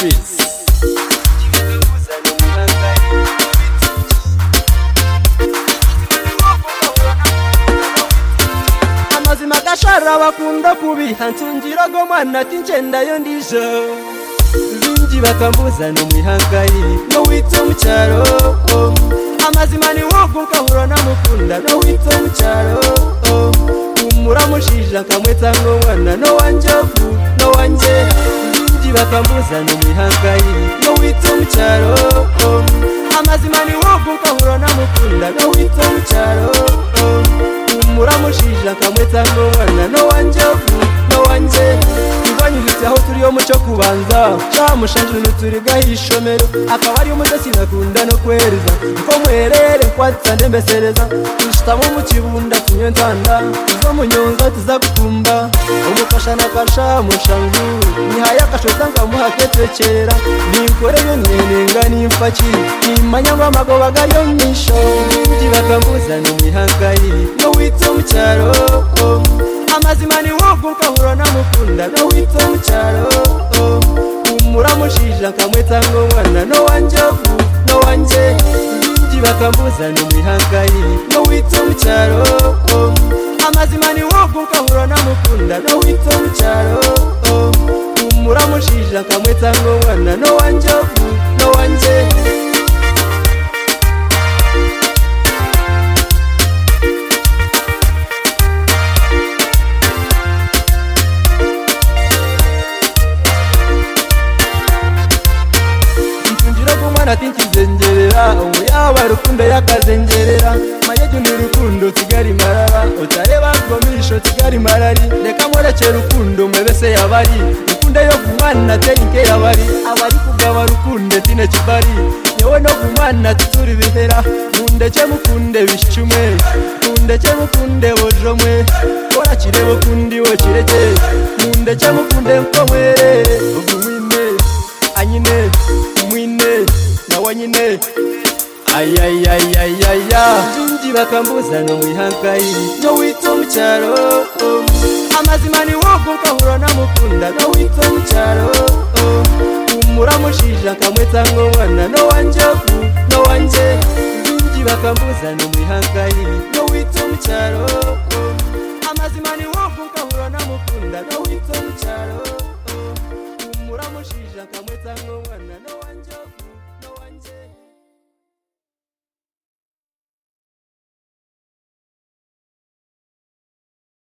Tembizi amazima agashara bakunda kubiha nsungirago mwana ati ngendayo ndijo bingi bakambuzana umwihangayi n'uwitse mu cyaro oh. amazima ni wowe ukahura n'amukunda n'uwitse mu cyaro oh. umuramushije akamwetsa nk'umwana n'uwanjyavu n'uwanjye bingi bakambuzana umwihangayi n'uwitse mu cyaro oh. amazima ni wowe ukahura n'amukunda n'uwitse mu cyaro oh. umuramushije akamweta n'umwana n'uwanjyevu n'uwanjye ivanyuhitse aho turiyo muco kubanza camushanje nuturi gahishomero akaba ariyo umudosi nakunda no kwereza uko mwerere kwatsande mbesereza tushitamo mu kibunda tunywe ntanda tuzo munyonza tuza gukumba umufasha nakasha mushangu nihaye akashota nkamuhaketekera ninkoreye nyenenga nimfaki nimanyangwa amagoba gariyo misho ibindi bakambuzana imihangayi n'uwitse mu cyaro oh. amazima ni wowe ukahura n'amukunda n'uwitse mu cyaro oh. umuramushije akamweta nk'umwana n'uwanjyevu n'uwanjye ibindi bakambuzana imihangayi n'uwitse mu cyaro oh. amazima ni wowe ukahura n'amukunda n'uwitse mu cyaro oh. umuramushije akamweta nk'umwana n'uwanjyevu n'uwanjye mfungira ku mwana ati nkizengerera ubu yaba rukundo yakazengerera mayeju ni rukundo kigali marara utareba ngomisho kigali marari reka mwereke rukundo mwebese yabari rukundo yo kumwana terinke yabari abari kugaba rukunde tine kibari yewe no kumwana tuturi bihera mundeke mukunde bishumwe mundeke mukunde bojomwe kora kirebo kundi wo kireke mundeke mukunde mko mwerere ugumine anyine mwine na wanyine ayayayayaya jinji bakambuzana mwihangayi n'uwitwa mu cyaro oh. amazima ni wowe ukahura n'amukunda n'uwitwa mu cyaro oh. umuramushije akamweta nk'umwana n'uwanjyevu n'uwanjye jinji bakambuzana mwihangayi n'uwitwa mu cyaro oh. amazima ni wowe ukahura n'amukunda n'uwitwa mu cyaro oh. umuramushije akamweta nk'umwana n'uwanjyevu